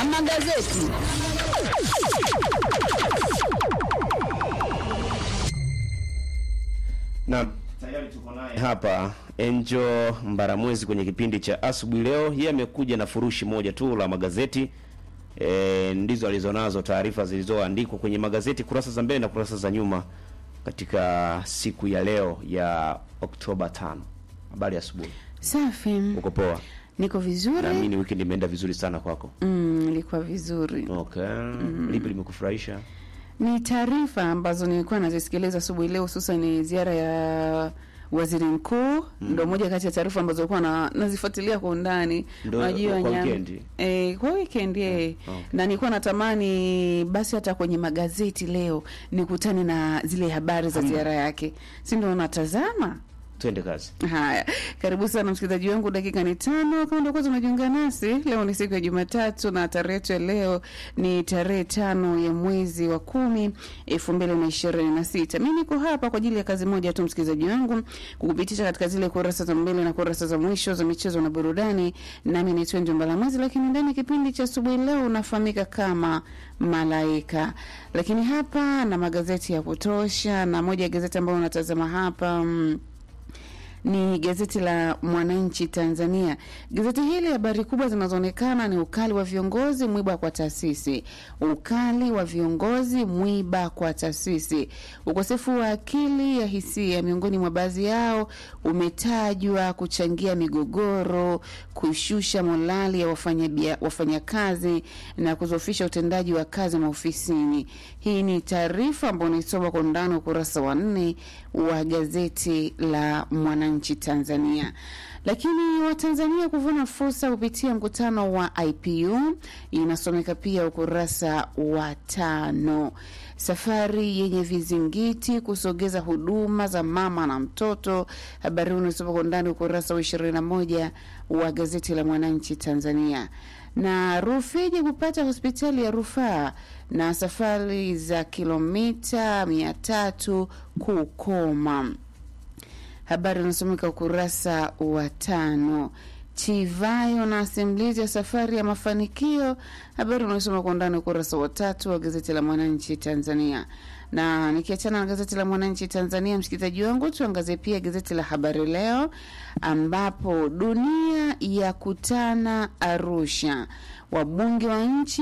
na magazeti. na tayari tuko naye hapa Enjo Mbaramwezi kwenye kipindi cha asubuhi leo. Yeye amekuja na furushi moja tu la magazeti e, ndizo alizonazo taarifa zilizoandikwa kwenye magazeti kurasa za mbele na kurasa za nyuma katika siku ya leo ya Oktoba 5. Habari ya asubuhi, Safi, uko poa? niko vizuri. Naamini weekend imeenda vizuri sana kwako. Mm, ilikuwa vizuri. Okay, lipi limekufurahisha? Ni taarifa ambazo nilikuwa nazisikiliza asubuhi leo, hususan ni ziara ya waziri mkuu ndo moja kati ya taarifa ambazo nilikuwa na, nazifuatilia kwa undani. Ndo Unajua kwa nyam- weekend? eh, kwa weekend eh. okay. na nilikuwa natamani basi hata kwenye magazeti leo nikutane na zile habari za ziara yake, si ndo natazama Twende kazi. Haya, karibu sana msikilizaji wangu, dakika ni tano. Kama ndio kwanza unajiunga nasi, leo ni siku ya Jumatatu na tarehe yetu ya leo ni tarehe tano ya mwezi wa kumi elfu mbili na ishirini na sita. Mi niko hapa kwa ajili ya kazi moja tu, msikilizaji wangu, kukupitisha katika zile kurasa za mbele na kurasa za mwisho za michezo na burudani. Nami naitwa Njombala Mwezi, lakini ndani ya kipindi cha asubuhi leo unafahamika kama Malaika. Lakini hapa na magazeti ya kutosha, na moja ya gazeti ambayo unatazama hapa mm, ni gazeti la Mwananchi Tanzania. Gazeti hili habari kubwa zinazoonekana ni ukali wa viongozi, mwiba kwa taasisi. Ukali wa viongozi, mwiba kwa taasisi. Ukosefu wa akili ya hisia miongoni mwa baadhi yao umetajwa kuchangia migogoro, kushusha morali ya wafanya wafanyakazi na kuzofisha utendaji wa kazi maofisini. Hii ni taarifa ambayo unaisoma kwa undani ukurasa wa nne wa gazeti la Mwananchi Tanzania. Lakini Watanzania kuvuna fursa kupitia mkutano wa IPU inasomeka pia ukurasa wa tano. Safari yenye vizingiti kusogeza huduma za mama na mtoto, habari hii unasoma kwa undani ukurasa wa ishirini na moja wa gazeti la Mwananchi Tanzania na Rufiji kupata hospitali ya rufaa na safari za kilomita mia tatu kukoma. Habari inasomeka ukurasa wa tano. Chivayo na simulizi ya safari ya mafanikio, habari unasoma kwa undani ukurasa wa tatu wa gazeti la Mwananchi Tanzania. Na nikiachana na gazeti la Mwananchi Tanzania, msikilizaji wangu, tuangazie pia gazeti la Habari Leo ambapo dunia ya kutana Arusha, wabunge wa nchi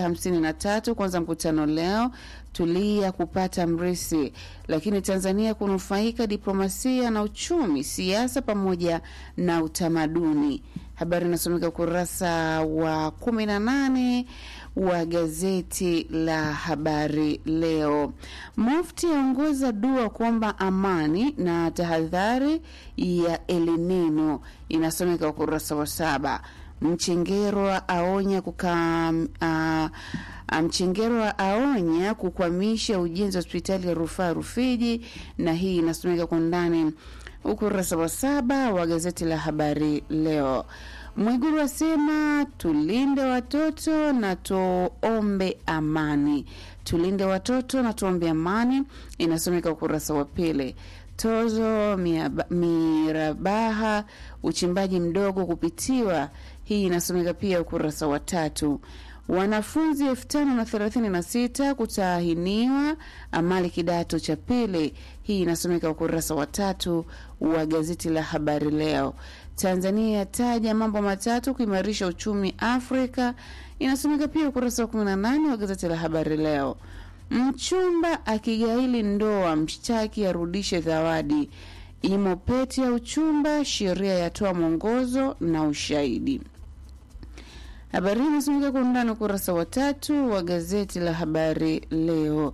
153 kwanza mkutano leo tulia kupata mrisi, lakini Tanzania kunufaika diplomasia na uchumi, siasa pamoja na utamaduni. Habari inasomeka ukurasa wa 18 wa gazeti la Habari Leo. Mufti aongoza dua kuomba amani na tahadhari ya elinino, inasomeka ukurasa wa saba. Mchengerwa aonya kuka uh, Mchengerwa aonya kukwamisha ujenzi wa hospitali ya rufaa Rufiji, na hii inasomeka kwa ndani ukurasa wa saba wa gazeti la Habari Leo. Mwiguru asema tulinde watoto na tuombe amani. Tulinde watoto na tuombe amani, inasomeka ukurasa wa pili. Tozo miaba- mirabaha uchimbaji mdogo kupitiwa, hii inasomeka pia ukurasa wa tatu. Wanafunzi elfu tano na thelathini na sita kutahiniwa amali kidato cha pili. Hii inasomeka ukurasa wa tatu wa gazeti la Habari Leo. Tanzania yataja mambo matatu kuimarisha uchumi Afrika, inasomeka pia ukurasa wa 18 wa gazeti la Habari Leo. Mchumba akigaili ndoa, mshtaki arudishe zawadi. Imo pete ya uchumba, sheria yatoa mwongozo na ushahidi. Habari hii inasomeka kwa undani ukurasa wa tatu wa gazeti la Habari Leo.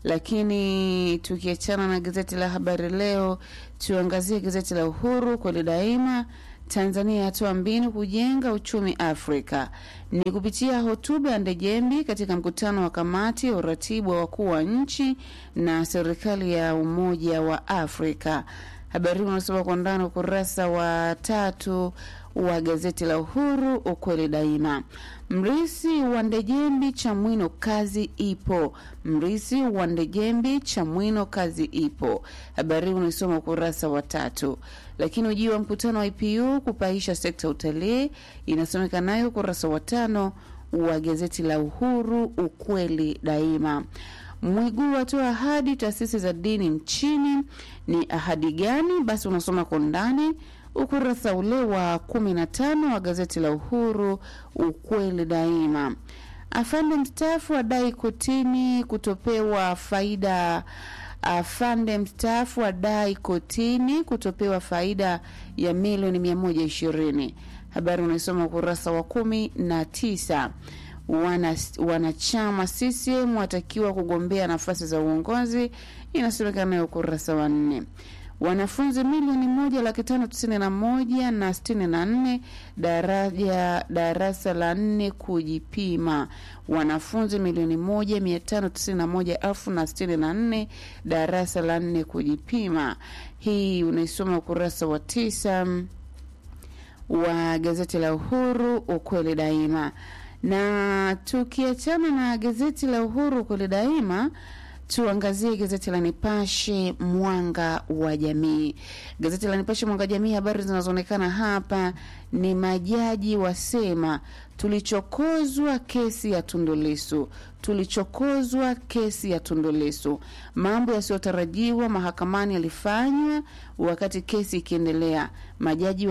Lakini tukiachana na gazeti la Habari Leo, tuangazie gazeti la Uhuru kweli daima. Tanzania yatoa mbinu kujenga uchumi Afrika ni kupitia hotuba ya Ndejembi katika mkutano wa kamati ya uratibu wa wakuu wa nchi na serikali ya Umoja wa Afrika. Habari hii unasoma kwa ndani ukurasa wa tatu wa gazeti la Uhuru, ukweli daima. Mrisi wa Ndejembi Chamwino, kazi ipo. Mrisi wa Ndejembi Chamwino, kazi ipo. Habari hii unaisoma ukurasa wa tatu. Lakini ujio wa mkutano wa IPU kupaisha sekta ya utalii inasomeka nayo ukurasa wa tano wa gazeti la Uhuru, ukweli daima. Mwigulu atoa ahadi taasisi za dini nchini. Ni ahadi gani? Basi unasoma kwa undani ukurasa ule wa kumi na tano wa gazeti la Uhuru, ukweli daima. Afande mstaafu adai kotini kutopewa faida. Afande mstaafu adai kotini kutopewa faida ya milioni mia moja ishirini. Habari unaisoma ukurasa wa kumi na tisa. Wana, wanachama CCM watakiwa kugombea nafasi za uongozi, inasemekana nayo ukurasa wa nne. Wanafunzi milioni moja laki tano tisini na moja na sitini na nne daraja darasa la nne kujipima. Wanafunzi milioni moja mia tano tisini na moja elfu na sitini na nne darasa la nne kujipima. Hii unaisoma ukurasa wa tisa wa gazeti la Uhuru ukweli daima. Na tukiachana na gazeti la Uhuru ukweli daima tuangazie gazeti la Nipashe mwanga wa jamii. Gazeti la Nipashe mwanga wa jamii, habari zinazoonekana hapa ni majaji wasema tulichokozwa kesi ya Tundu Lissu, tulichokozwa kesi ya Tundu Lissu. Mambo yasiyotarajiwa mahakamani yalifanywa wakati kesi ikiendelea. Majaji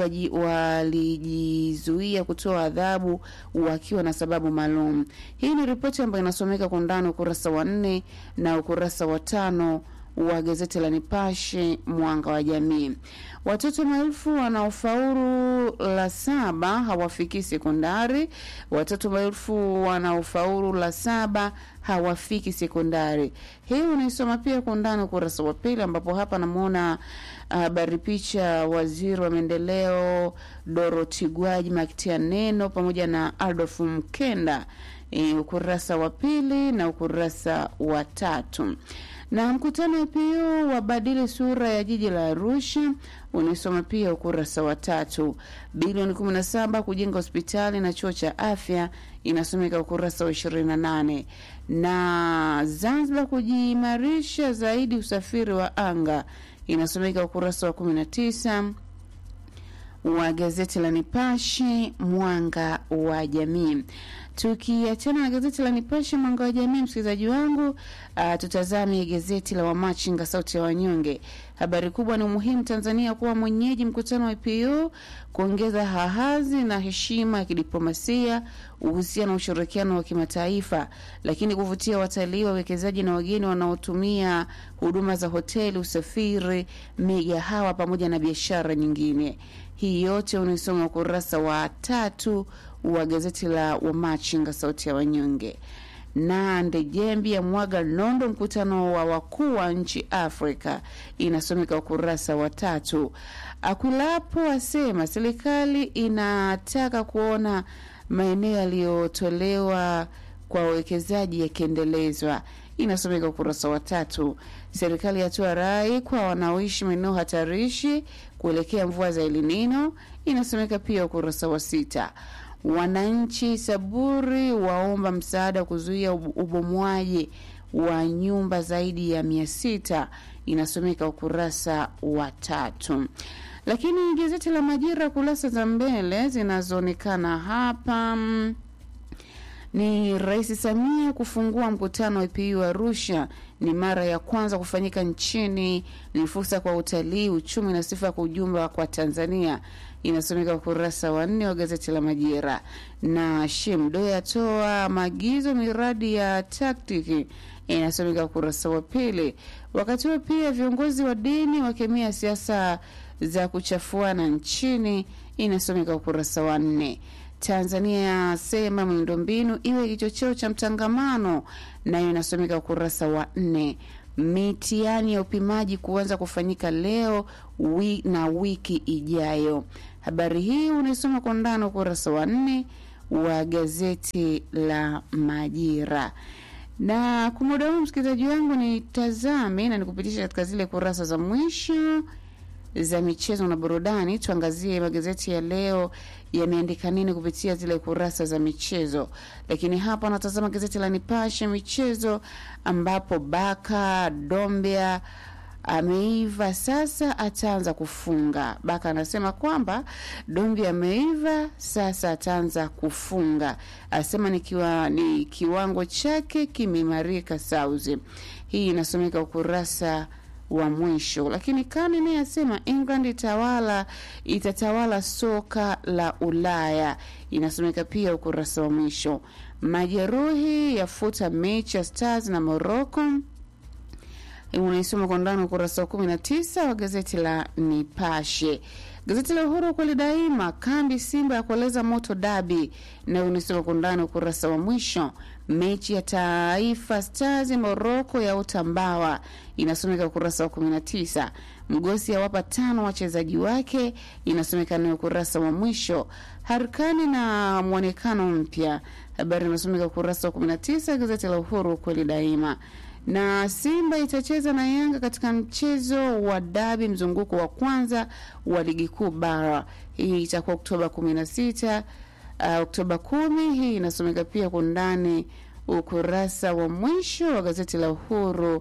walijizuia kutoa adhabu wakiwa na sababu maalum. Hii ni ripoti ambayo inasomeka kwa undani ukurasa wa nne na ukurasa wa tano wa gazeti la Nipashe mwanga wa jamii. Watoto maelfu wanaofaulu la saba hawafiki sekondari. Watoto maelfu wanaofaulu la saba hawafiki sekondari. Hii unaisoma pia kwa undani ukurasa wa pili, ambapo hapa namwona habari uh, picha waziri wa maendeleo Dorothy Gwajima akitia neno pamoja na Adolf Mkenda e, ukurasa wa pili na ukurasa wa tatu na mkutano wa PU wabadili sura ya jiji la Arusha unaisoma pia ukurasa wa tatu. Bilioni 17 kujenga hospitali na chuo cha afya inasomeka ukurasa wa 28. Na Zanzibar kujiimarisha zaidi usafiri wa anga inasomeka ukurasa wa 19 wa gazeti la Nipashe mwanga wa jamii. Tukiachana na gazeti la Nipashe mwanga wa jamii, msikilizaji wangu, uh, tutazame gazeti la Wamachinga sauti ya wanyonge. Habari kubwa ni umuhimu Tanzania kuwa mwenyeji mkutano wa IPU, kuongeza hahazi na heshima ya kidiplomasia, uhusiano wa ushirikiano wa kimataifa, lakini kuvutia watalii, wawekezaji na wageni wanaotumia huduma za hoteli, usafiri, migahawa pamoja na biashara nyingine. Hii yote unaisoma ukurasa wa tatu wa gazeti la Wamachinga sauti ya wanyonge. Na Ndejembi ya mwaga nondo mkutano wa wakuu wa nchi Afrika inasomeka ukurasa wa tatu. Akwilapo asema serikali inataka kuona maeneo yaliyotolewa kwa wawekezaji yakiendelezwa inasomeka ukurasa wa tatu. Serikali yatoa rai kwa wanaoishi maeneo hatarishi kuelekea mvua za Elinino inasomeka pia ukurasa wa sita. Wananchi Saburi waomba msaada wa kuzuia ubomwaji wa nyumba zaidi ya mia sita inasomeka ukurasa wa tatu. Lakini gazeti la Majira kurasa za mbele zinazoonekana hapa ni Rais Samia kufungua mkutano wa IPU Arusha. Ni mara ya kwanza kufanyika nchini, ni fursa kwa utalii, uchumi na sifa kwa ujumla kwa Tanzania. Inasomeka ukurasa wa nne wa gazeti la Majira. Na Shemdo yatoa maagizo miradi ya taktiki, inasomeka ukurasa wa pili. Wakati huo pia viongozi wa dini wakemea siasa za kuchafuana nchini, inasomeka ukurasa wa nne. Tanzania yasema miundombinu iwe kichocheo cha mtangamano, nayo inasomeka ukurasa wa nne. Mitihani ya upimaji kuanza kufanyika leo wi na wiki ijayo. Habari hii unaisoma kwa ndani ukurasa wa nne wa gazeti la Majira. Na kwa muda huu, msikilizaji wangu, nitazame na nikupitisha katika zile kurasa za mwisho za michezo na burudani. Tuangazie magazeti ya leo yameandika nini kupitia zile kurasa za michezo. Lakini hapa natazama gazeti la Nipashe michezo, ambapo Baka Dombia ameiva sasa ataanza kufunga. Baka anasema kwamba Dombi ameiva sasa ataanza kufunga, asema ni, kiwa, ni kiwango chake kimeimarika sauzi. Hii inasomeka ukurasa wa mwisho. Lakini Kane naye asema England itawala itatawala soka la Ulaya, inasomeka pia ukurasa wa mwisho. Majeruhi yafuta mechi ya Stars na Morocco unaisoma kwa ndani ukurasa wa kumi na tisa wa gazeti la Nipashe. Gazeti la Uhuru kweli daima, kambi Simba ya kueleza moto dabi, nayo unaisoma kwa ndani ukurasa wa mwisho. Mechi ya Taifa Stars Moroko ya utambawa inasomeka ukurasa wa kumi na tisa. Mgosi awapa tano wachezaji wake, inasomeka nayo ukurasa wa mwisho. Harikani na mwonekano mpya, habari inasomeka ukurasa wa kumi na tisa gazeti la Uhuru kweli daima na Simba itacheza na Yanga katika mchezo wa dabi mzunguko wa kwanza wa ligi kuu bara. Hii itakuwa Oktoba kumi na sita uh, Oktoba kumi. Hii inasomeka pia kwa ndani ukurasa wa mwisho wa gazeti la Uhuru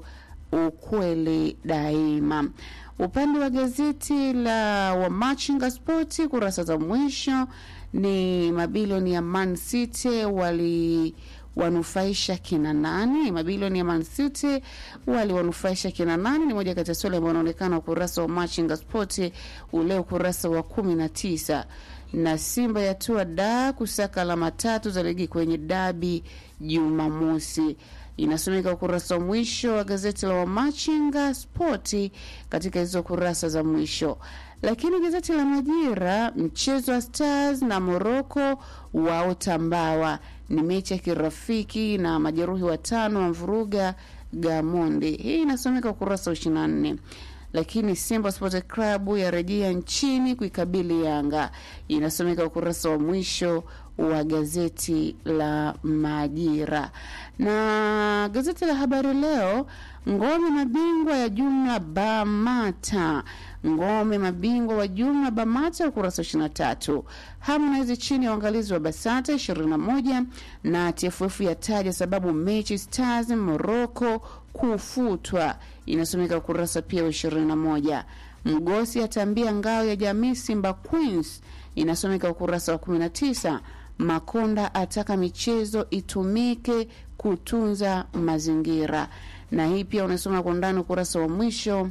ukweli daima. Upande wa gazeti la Wamachinga Spoti kurasa za mwisho ni mabilioni ya Man City wali wanufaisha kina nani? Mabilioni ya Man City waliwanufaisha kina nani? Ni moja kati ya swali ambayo unaonekana ukurasa wa Machinga Sport ule ukurasa wa kumi na tisa. Na Simba yatua da kusaka alama tatu za ligi kwenye dabi Jumamosi, inasomeka ukurasa wa mwisho wa gazeti la Wamachinga Spoti katika hizo kurasa za mwisho. Lakini gazeti la Majira, mchezo wa Stars na Morocco waotambawa ni mechi ya kirafiki na majeruhi watano wa mvuruga Gamondi. Hii inasomeka ukurasa wa ishirini na nne. Lakini Simba Sport Club yarejea nchini kuikabili Yanga, inasomeka ukurasa wa mwisho wa gazeti la Majira. Na gazeti la Habari Leo, ngome mabingwa ya jumla Bamata ngome mabingwa wa jumla Bamata, ukurasa wa ishirini na tatu. Harmonize chini ya uangalizi wa Basata ishirini na moja na TFF yataja sababu mechi Stars Morocco kufutwa, inasomeka ukurasa pia wa ishirini na moja. Mgosi atambia ngao ya jamii Simba Queens, inasomeka ukurasa wa kumi na tisa. Makonda ataka michezo itumike kutunza mazingira, na hii pia unasoma kwa ndani ukurasa wa mwisho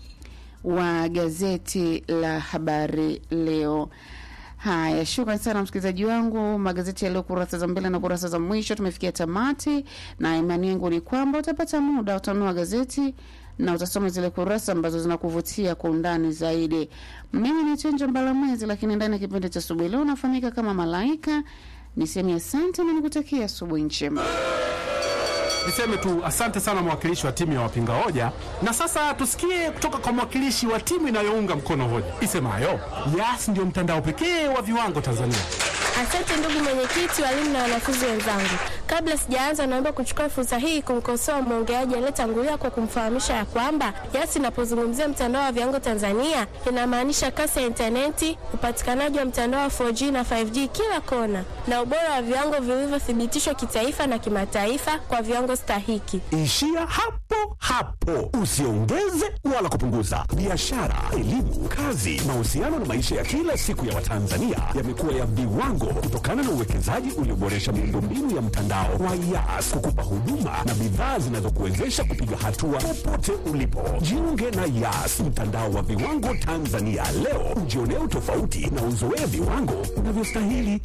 wa gazeti la Habari Leo. Haya, shukran sana msikilizaji wangu. Magazeti yaliyo kurasa za mbele na kurasa za mwisho tumefikia tamati, na imani yangu ni kwamba utapata muda utanunua gazeti na utasoma zile kurasa ambazo zinakuvutia kwa undani zaidi. Mimi ni Chenjo Mbalamwezi, lakini ndani ya kipindi cha asubuhi leo nafahamika kama Malaika. Niseme asante na nikutakia asubuhi njema. Niseme tu asante sana mwakilishi wa timu ya wapinga hoja, na sasa tusikie kutoka kwa mwakilishi wa timu inayounga mkono hoja isemayo Yas ndio mtandao pekee wa viwango Tanzania. Asante ndugu mwenyekiti, walimu na wanafunzi wenzangu. Kabla sijaanza, naomba kuchukua fursa hii kumkosoa mwongeaji aliyetangulia kwa kumfahamisha ya kwamba Yas inapozungumzia mtandao wa viwango Tanzania inamaanisha kasi ya intaneti, upatikanaji wa mtandao wa 4G na 5G kila kona, na ubora wa viwango vilivyothibitishwa kitaifa na kimataifa kwa viwango stahiki. Ishia hapo hapo, usiongeze wala kupunguza. Biashara, elimu, kazi, mahusiano na maisha ya kila siku ya Watanzania yamekuwa ya viwango kutokana na uwekezaji ulioboresha miundombinu ya mtandao wa Yas kukupa huduma na bidhaa zinazokuwezesha kupiga hatua popote ulipo. Jiunge na Yas, mtandao wa viwango Tanzania leo, ujionee utofauti na uzoee viwango unavyostahili.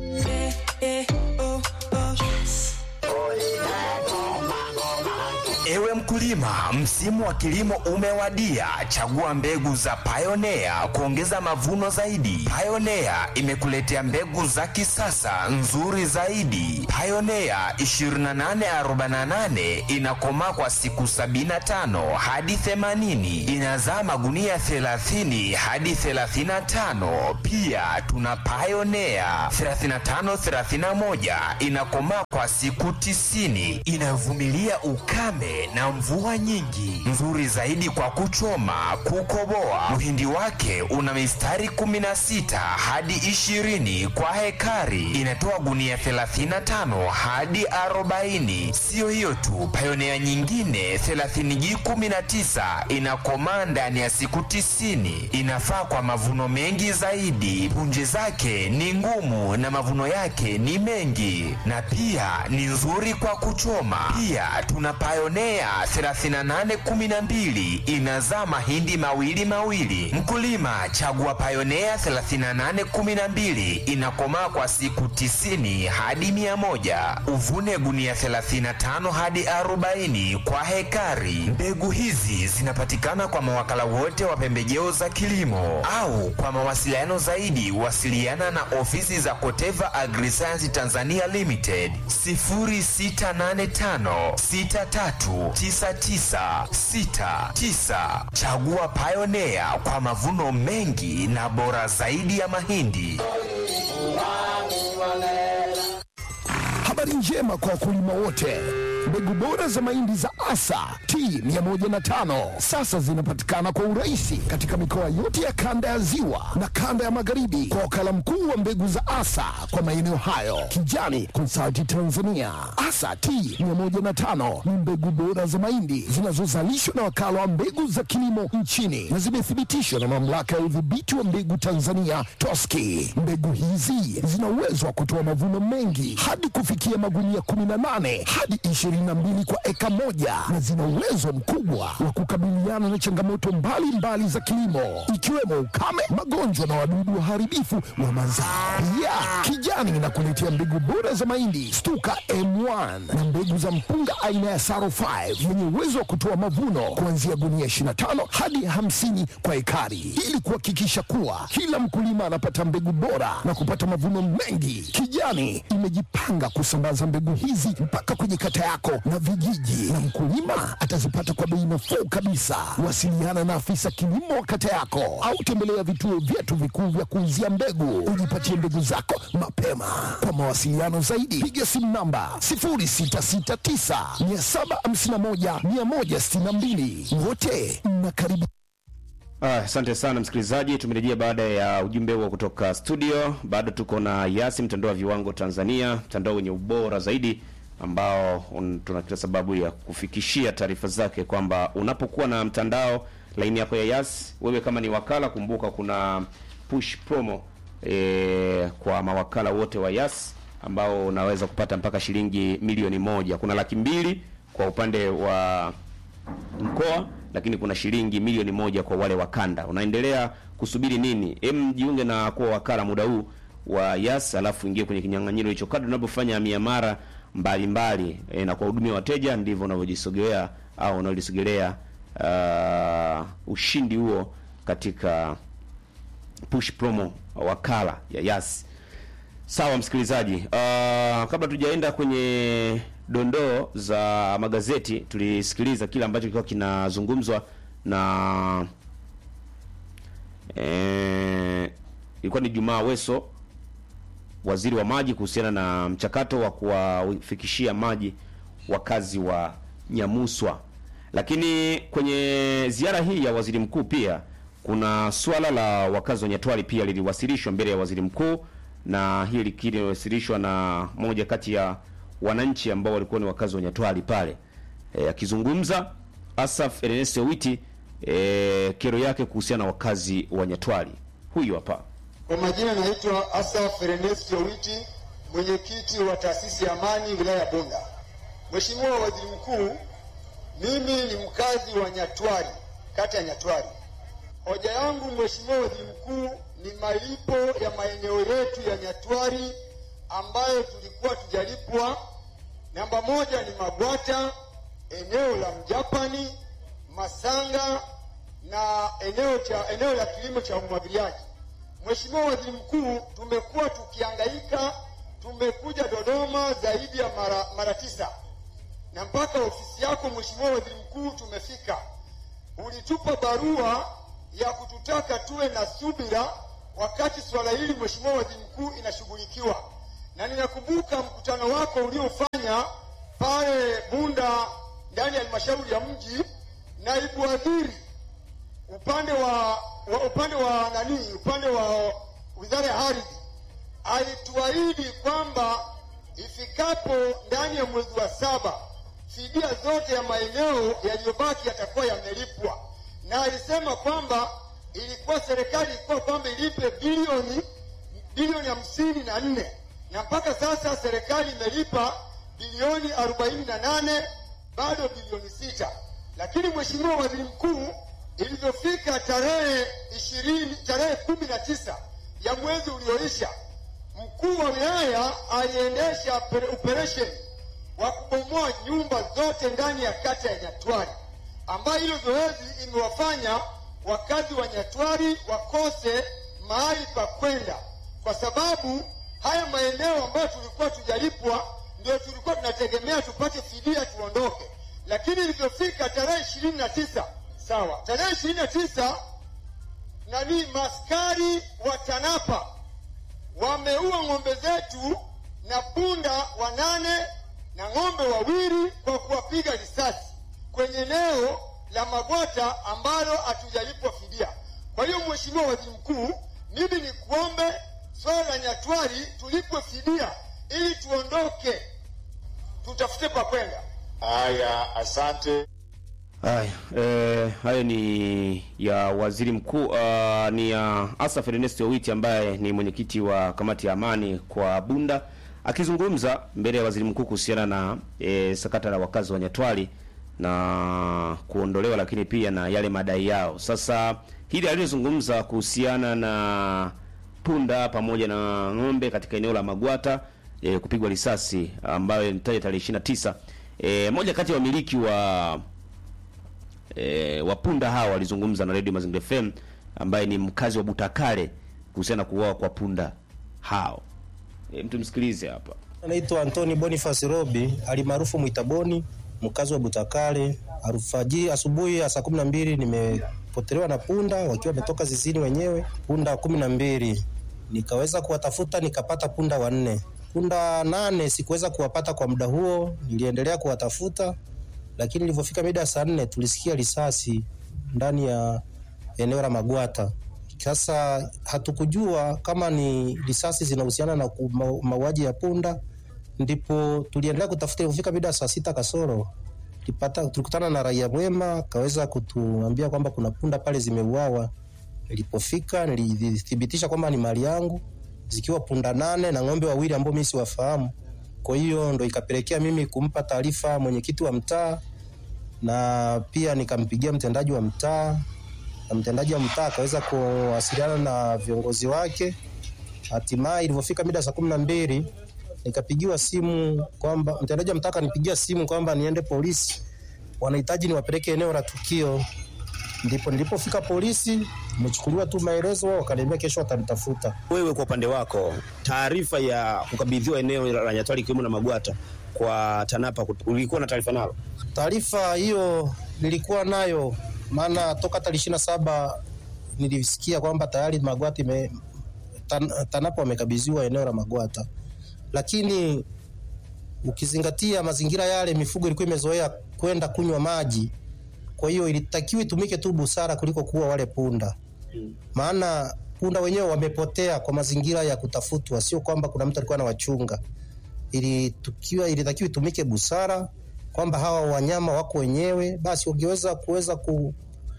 Ewe mkulima, msimu wa kilimo umewadia. Chagua mbegu za Pioneer kuongeza mavuno zaidi. Pioneer imekuletea mbegu za kisasa nzuri zaidi. Pioneer 2848 inakomaa kwa siku 75 hadi 80, inazaa magunia 30 hadi 35. Pia tuna Pioneer 3531 inakomaa kwa siku 90, inayovumilia ukame ukame na mvua nyingi, nzuri zaidi kwa kuchoma, kukoboa. Mhindi wake una mistari 16 hadi 20 kwa hekari, inatoa gunia 35 hadi 40. Siyo hiyo tu, Pioneer nyingine 30G19 inakomaa ndani ya siku 90, inafaa kwa mavuno mengi zaidi. Punje zake ni ngumu na mavuno yake ni mengi, na pia ni nzuri kwa kuchoma. Pia tuna Pioneer 3812 inazaa mahindi mawili mawili. Mkulima chagua Pioneer 3812 inakomaa kwa siku 90 hadi 100. Uvune gunia 35 hadi 40 kwa hekari. Mbegu hizi zinapatikana kwa mawakala wote wa pembejeo za kilimo au kwa mawasiliano zaidi wasiliana na ofisi za Koteva Agriscience Tanzania Limited 0685639969. Chagua Pioneer kwa mavuno mengi na bora zaidi ya mahindi. Habari njema kwa wakulima wote. Mbegu bora za mahindi za Asa T105 sasa zinapatikana kwa urahisi katika mikoa yote ya kanda ya Ziwa na kanda ya Magharibi kwa wakala mkuu wa mbegu za Asa kwa maeneo hayo, Kijani Consulting Tanzania. Asa T105 ni mbegu bora za mahindi zinazozalishwa na wakala wa mbegu za kilimo nchini na zimethibitishwa na mamlaka ya udhibiti wa mbegu Tanzania TOSCI. Mbegu hizi zina uwezo wa kutoa mavuno mengi hadi kufikia magunia 18 hadi 22 kwa eka moja na zina uwezo mkubwa wa kukabiliana na changamoto mbalimbali mbali za kilimo ikiwemo ukame, magonjwa na wadudu waharibifu wa mazao. Pia Kijani inakuletea mbegu bora za mahindi Stuka M1 na mbegu za mpunga aina ya Saro 5 yenye uwezo wa kutoa mavuno kuanzia gunia 25 hadi 50 kwa ekari, ili kuhakikisha kuwa kila mkulima anapata mbegu bora na kupata mavuno mengi. Kijani imejipanga kusambaza mbegu hizi mpaka kwenye kata yako na vijiji, na mkulima atazipata kwa bei nafuu kabisa. Wasiliana na afisa kilimo wa kata yako au tembelea vituo vyetu vikuu vya kuuzia mbegu, ujipatie mbegu zako mapema. Kwa mawasiliano zaidi, piga simu namba 0669 751 162. Wote mnakaribishwa. Ah, Asante sana msikilizaji, tumerejea baada ya ujumbe huo kutoka studio. Bado tuko na Yasi, mtandao wa viwango Tanzania, mtandao wenye ubora zaidi ambao un- tuna kila sababu ya kufikishia taarifa zake kwamba unapokuwa na mtandao laini yako ya Yas, wewe kama ni wakala, kumbuka kuna push promo e, kwa mawakala wote wa Yas ambao unaweza kupata mpaka shilingi milioni moja. Kuna laki mbili kwa upande wa mkoa lakini kuna shilingi milioni moja kwa wale wakanda. Unaendelea kusubiri nini? Em, jiunge na kuwa wakala muda huu wa Yas, alafu ingie kwenye kinyang'anyiro hicho. Kadri unapofanya miamara mbalimbali e, na kuwahudumia wateja, ndivyo unavyojisogelea au unavyojisogelea uh, ushindi huo katika push promo wakala ya Yas. Sawa msikilizaji, uh, kabla tujaenda kwenye dondoo za magazeti, tulisikiliza kile ambacho kilikuwa kinazungumzwa na eh, ilikuwa ni Jumaa Weso, waziri wa maji, kuhusiana na mchakato wa kuwafikishia maji wakazi wa Nyamuswa. Lakini kwenye ziara hii ya waziri mkuu pia kuna swala la wakazi wa Nyatwali pia liliwasilishwa mbele ya waziri mkuu, na hili liliwasilishwa na moja kati ya wananchi ambao walikuwa ni wakazi wa Nyatwali pale e, akizungumza Asaf Ernest Witi e, kero yake kuhusiana na wakazi wa Nyatwali. Huyu hapa. Kwa majina naitwa Asaf Ernest Owiti, mwenyekiti wa taasisi ya Amani wilaya ya Bunda. Mheshimiwa Waziri Mkuu, mimi ni mkazi wa Nyatwali, kata ya Nyatwali. Hoja yangu Mheshimiwa Waziri Mkuu ni malipo ya maeneo yetu ya Nyatwali ambayo tulikuwa tujalipwa. Namba moja ni Mabwata, eneo la Mjapani, Masanga na eneo cha eneo la kilimo cha umwagiliaji. Mheshimiwa Waziri Mkuu, tumekuwa tukihangaika, tumekuja Dodoma zaidi ya mara, mara tisa na mpaka ofisi yako Mheshimiwa Waziri Mkuu tumefika. Ulitupa barua ya kututaka tuwe na subira wakati swala hili Mheshimiwa Waziri Mkuu inashughulikiwa, na ninakumbuka mkutano wako uliofanya pale Bunda ndani ya halmashauri ya mji, naibu waziri upande wa, wa upande wa nani, upande wa wizara ya ardhi alituahidi kwamba ifikapo ndani ya mwezi wa saba fidia zote ya maeneo yaliyobaki yatakuwa yamelipwa, na alisema kwamba ilikuwa serikali ilikuwa kwamba ilipe bilioni bilioni hamsini na nne na mpaka sasa serikali imelipa bilioni arobaini na nane bado bilioni sita lakini mheshimiwa waziri mkuu ilivyofika tarehe ishirini tarehe kumi na tisa ya mwezi ulioisha mkuu wa wilaya aliendesha operesheni wa kubomoa nyumba zote ndani ya kata ya Nyatwari, ambayo hilo zoezi imewafanya wakazi wa Nyatwari wakose mahali pa kwenda, kwa sababu haya maeneo ambayo tulikuwa tujalipwa ndio tulikuwa tunategemea tupate fidia tuondoke, lakini ilivyofika tarehe ishirini na tisa sawa, tarehe ishirini na tisa nani maskari wa TANAPA wameua ng'ombe zetu na punda wanane na ng'ombe wawili kwa kuwapiga risasi kwenye eneo la Magwata ambalo hatujalipwa fidia. Kwa hiyo Mheshimiwa Waziri Mkuu, mimi ni kuombe swala la Nyatwari tulipwe fidia ili tuondoke, tutafute pa kwenda. Haya, asante. Haya, eh, hayo ni ya waziri mkuu uh, ni ya Asaf Ernesto Witi ambaye ni mwenyekiti wa kamati ya amani kwa Bunda akizungumza mbele ya waziri mkuu kuhusiana na eh, sakata la wakazi wa Nyatwali na kuondolewa, lakini pia na yale madai yao. Sasa hili alilozungumza kuhusiana na punda pamoja na ng'ombe katika eneo la Magwata eh, kupigwa risasi ambayo nitaja tarehe 29 eh, moja kati ya wamiliki wa e, wapunda hawa walizungumza na Radio Mazingira FM ambaye ni mkazi wa Butakale kuhusiana na kuuawa kwa punda hao. E, mtu msikilize hapa. Anaitwa Antoni Boniface Robi alimaarufu Mwitaboni, mkazi wa Butakale. Alfajiri asubuhi ya saa kumi na mbili nimepotelewa na punda wakiwa wametoka zizini wenyewe, punda kumi na mbili. Nikaweza kuwatafuta nikapata punda wanne. Punda nane sikuweza kuwapata kwa muda huo, niliendelea kuwatafuta lakini ilivyofika mida ya saa nne tulisikia risasi ndani ya eneo la Magwata. Sasa hatukujua kama ni risasi zinahusiana na mauaji ya punda, ndipo tuliendelea kutafuta. Ilivyofika mida ya saa sita kasoro tulipata, tulikutana na raia mwema akaweza kutuambia kwamba kuna punda pale zimeuawa. Nilipofika nilithibitisha kwamba ni mali yangu, zikiwa punda nane na ng'ombe wawili ambao mimi siwafahamu. Kwa hiyo ndo ikapelekea mimi kumpa taarifa mwenyekiti wa mtaa na pia nikampigia mtendaji wa mtaa, na mtendaji wa mtaa akaweza kuwasiliana na viongozi wake. Hatimaye ilivyofika mida saa kumi na mbili nikapigiwa simu kwamba mtendaji wa mtaa akanipigia simu kwamba niende polisi, wanahitaji niwapeleke eneo la tukio. Ndipo nilipofika polisi, nimechukuliwa tu maelezo, wakaniambia kesho watanitafuta. Wewe kwa upande wako, taarifa ya kukabidhiwa eneo la Nyatwali ikiwemo na Magwata kwa TANAPA ulikuwa na taarifa nalo? Taarifa hiyo nilikuwa nayo, maana toka tarehe ishirini na saba nilisikia kwamba tayari Magwata ime tan, TANAPA wamekabidhiwa eneo la Magwata, lakini ukizingatia mazingira yale, mifugo ilikuwa imezoea kwenda kunywa maji kwa hiyo ilitakiwa itumike tu busara kuliko kuwa wale punda, maana punda wenyewe wamepotea kwa mazingira ya kutafutwa, sio kwamba kuna mtu alikuwa anawachunga. Ilitakiwa ilitakiwa itumike busara kwamba hawa wanyama wako wenyewe, basi wangeweza kuweza ku,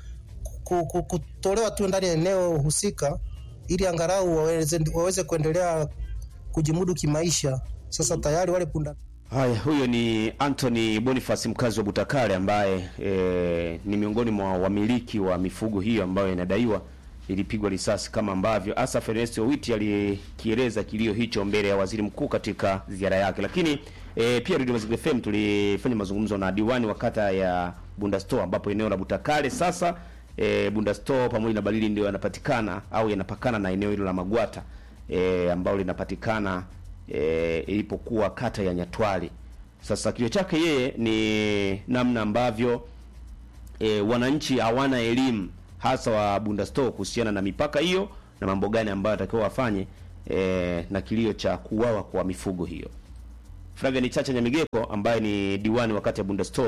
ku, ku, kutolewa tu ndani ya eneo husika, ili angalau waweze, waweze kuendelea kujimudu kimaisha. Sasa tayari wale punda Haya, huyo ni Anthony Boniface mkazi wa Butakale ambaye e, ni miongoni mwa wamiliki wa mifugo hiyo ambayo inadaiwa ilipigwa risasi kama ambavyo Asaf Ernesto Witi alikieleza kilio hicho mbele ya waziri mkuu katika ziara yake. Lakini e, pia Radio Mazingira FM tulifanya mazungumzo na diwani wa kata ya Bundasto ambapo eneo la Butakale sasa e, Bundasto pamoja na Balili ndio yanapatikana au yanapakana na eneo hilo la Magwata e, ambalo linapatikana e, ilipokuwa kata ya Nyatwali. Sasa kilio chake yeye ni namna ambavyo e, wananchi hawana elimu hasa wa Bundasto kuhusiana na mipaka hiyo na mambo gani ambayo atakiwa wafanye e, na kilio cha kuuawa kwa mifugo hiyo. Flavian Chacha Nyamigeko ambaye ni diwani wa kata ya Bundasto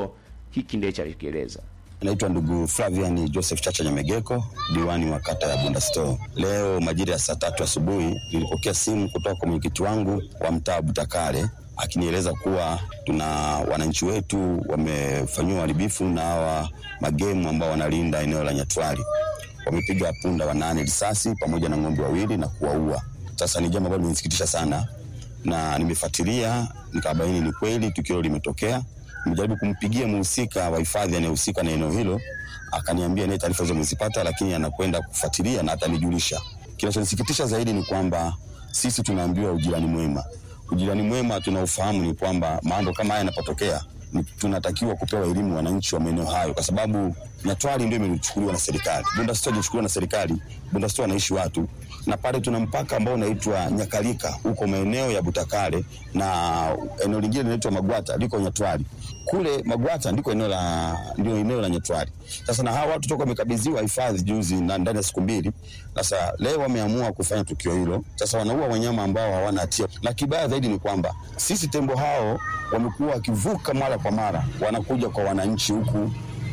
hiki ndicho alikieleza. Naitwa ndugu Flavian Joseph Chacha Nyamegeko, diwani wa kata ya Bunda Store. Leo majira ya saa tatu asubuhi nilipokea simu kutoka kwa mwenyekiti wangu wa mtaa Butakale akinieleza kuwa tuna wananchi wetu wamefanyiwa uharibifu na hawa magemu ambao wanalinda eneo la Nyatwali. Wamepiga punda wanane risasi pamoja na ng'ombe wawili na kuwaua. Sasa ni jambo ambalo limenisikitisha sana, na nimefuatilia nikabaini ni kweli tukio limetokea nimejaribu kumpigia mhusika wa hifadhi anayehusika na eneo hilo, akaniambia naye taarifa hizo amezipata, lakini anakwenda kufuatilia na atanijulisha. Kinachonisikitisha zaidi ni kwamba sisi tunaambiwa ujirani mwema. Ujirani mwema tunaofahamu ni kwamba mambo kama haya yanapotokea ni- tunatakiwa kupewa elimu wananchi wa maeneo hayo, kwa sababu Nyatwali ndio imechukuliwa na serikali, Bunda Store haijachukuliwa na serikali. Bunda Store wanaishi watu, na pale tuna mpaka ambao unaitwa Nyakalika huko maeneo ya Butakale, na eneo lingine linaitwa Magwata liko Nyatwali. Kule Magwata ndiko eneo la ndio eneo la Nyatwali. Sasa na hawa watu toka wamekabidhiwa hifadhi juzi na ndani ya siku mbili, sasa leo wameamua kufanya tukio hilo. Sasa wanaua wanyama ambao hawana hatia, na kibaya zaidi ni kwamba sisi tembo hao wamekuwa wakivuka mara kwa mara, wanakuja kwa wananchi huku,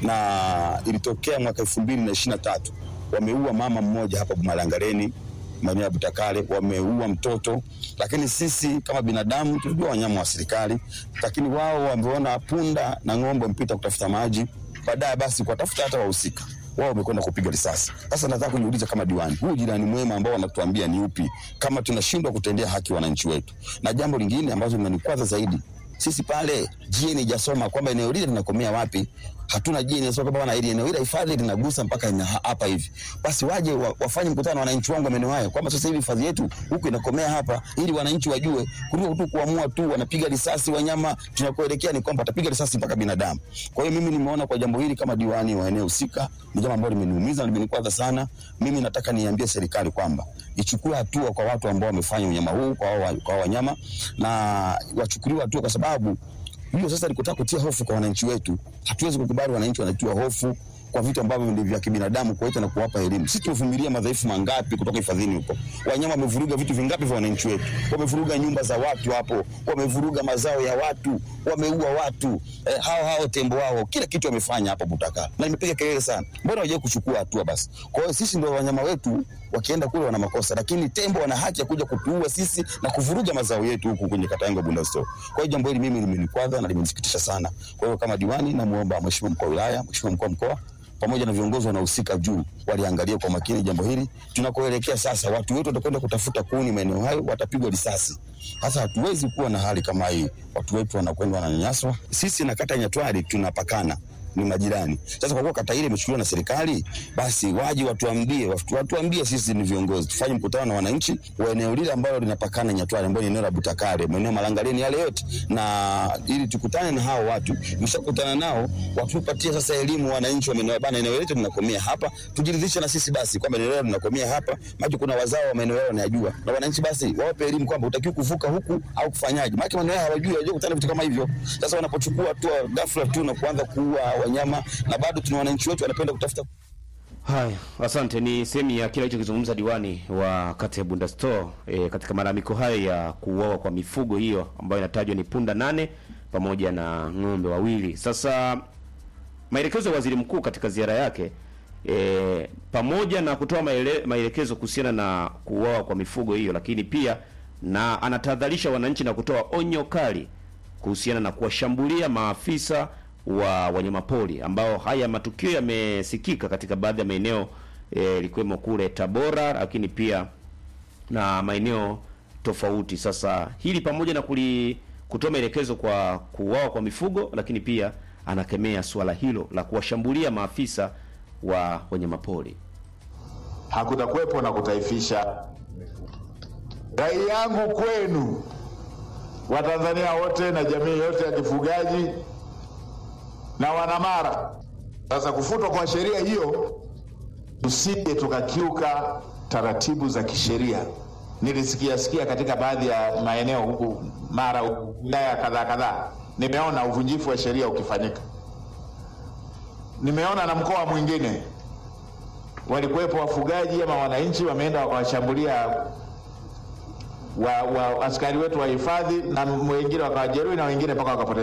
na ilitokea mwaka elfu mbili na ishirini na tatu wameua mama mmoja hapa Malangaleni maeneo ya Butakale, wameua mtoto. Lakini sisi kama binadamu tunajua wanyama wa serikali, lakini wao wameona punda na ng'ombe wamepita kutafuta maji, baadaye basi kuwatafuta hata wahusika wao wamekwenda kupiga risasi. Sasa nataka kujiuliza kama diwani, huu jirani mwema ambao wanatuambia ni upi, kama tunashindwa kutendea haki wananchi wetu? Na jambo lingine ambazo linanikwaza zaidi sisi pale GN ijasoma kwamba eneo lile linakomea wapi. Hatuna GN inasoma kwamba bwana, hili eneo hili hifadhi linagusa mpaka ina hapa hivi, basi waje wa, wafanye mkutano na wananchi wangu wa maeneo haya kwamba sasa hivi hifadhi yetu huku inakomea hapa, ili wananchi wajue, kuliko tu kuamua tu wanapiga risasi wanyama. Tunakoelekea ni kwamba watapiga risasi mpaka binadamu. Kwa hiyo mimi nimeona kwa jambo hili kama diwani wa eneo husika ni jambo ambalo limeniumiza na limenikwaza sana. Mimi nataka niambie serikali kwamba ichukue hatua kwa watu ambao wamefanya unyama huu kwa hao kwa hao wanyama na wachukuliwe hatua kwa sababu hiyo sasa ni kutaka kutia hofu kwa wananchi wetu. Hatuwezi kukubali wananchi wanatiwa hofu kwa vitu ambavyo ni vya kibinadamu kuwaita na kuwapa elimu. Sisi tumevumilia madhaifu mangapi kutoka hifadhini huko? Wanyama wamevuruga vitu vingapi vya wananchi wetu? Wamevuruga nyumba za watu hapo, wamevuruga mazao ya watu, wameua watu eh, hao hao tembo wao, kila kitu wamefanya hapo Butakala, na nimepiga kelele sana, mbona hawajawahi kuchukua hatua basi? Kwa hiyo sisi ndio wanyama wetu wakienda kule wana makosa, lakini tembo wana haki ya kuja kutuua sisi na kuvuruga mazao yetu huku kwenye kata yangu ya Bunda Store. Kwa hiyo jambo hili mimi limenikwaza na limenisikitisha sana. Kwa hiyo kama diwani, namuomba mheshimiwa mkuu wa wilaya, mheshimiwa mkuu wa mkoa pamoja na viongozi wanaohusika juu waliangalia kwa makini jambo hili. Tunakoelekea sasa, watu wetu watakwenda kutafuta kuni maeneo hayo, watapigwa risasi. Sasa hatuwezi kuwa na hali kama hii, watu wetu wanakwenda wananyanyaswa. Sisi na kata ya Nyatwali tunapakana ni majirani. Sasa kwa kuwa kata ile imechukuliwa na serikali, basi waje watuambie, watu- watuambie sisi ni viongozi, tufanye mkutano na wananchi wa eneo lile ambalo linapakana Nyatwali, ambayo ni eneo la Butakare, maeneo Malangaleni yale yote, na ili tukutane na hao watu. Tukishakutana nao, watupatie sasa elimu wananchi wa maeneo bana, eneo letu linakomea hapa, tujiridhishe na sisi basi kwamba eneo letu linakomea hapa, maana kuna wazao wa maeneo yao wanayajua, na wananchi basi wawape elimu kwamba utakiwa kuvuka huku au kufanyaje, maana maeneo yao hawajui, hawajui kutana vitu kama hivyo. Sasa wanapochukua hatua ghafla tu na kuanza kuua wanyama, na bado tuna wananchi wetu wanapenda kutafuta Haya, asante. Ni sehemu ya kile alichokizungumza diwani wa kata ya Bunda Store e, katika malalamiko hayo ya kuuawa kwa mifugo hiyo ambayo inatajwa ni punda nane pamoja na ng'ombe wawili. Sasa maelekezo ya waziri mkuu katika ziara yake e, pamoja na kutoa maele, maelekezo kuhusiana na kuuawa kwa mifugo hiyo, lakini pia na anatahadharisha wananchi na kutoa onyo kali kuhusiana na kuwashambulia maafisa wa wanyamapori ambao haya matukio yamesikika katika baadhi ya maeneo eh, likiwemo kule Tabora, lakini pia na maeneo tofauti. Sasa hili pamoja na kuli, kutoa maelekezo kwa kuuawa kwa mifugo, lakini pia anakemea suala hilo la kuwashambulia maafisa wa wanyamapori. Hakutakuwepo na kutaifisha. Rai yangu kwenu Watanzania wote na jamii yote ya kifugaji na wanamara, sasa kufutwa kwa sheria hiyo, tusije tukakiuka taratibu za kisheria. Nilisikia sikia katika baadhi ya maeneo huku Mara, wilaya kadhaa kadhaa, nimeona uvunjifu wa sheria ukifanyika. Nimeona na mkoa mwingine walikuwepo wafugaji ama wananchi wameenda wakawashambulia wa, wa askari wetu wa hifadhi na wengine wakawajeruhi na wengine mpaka wakapoteza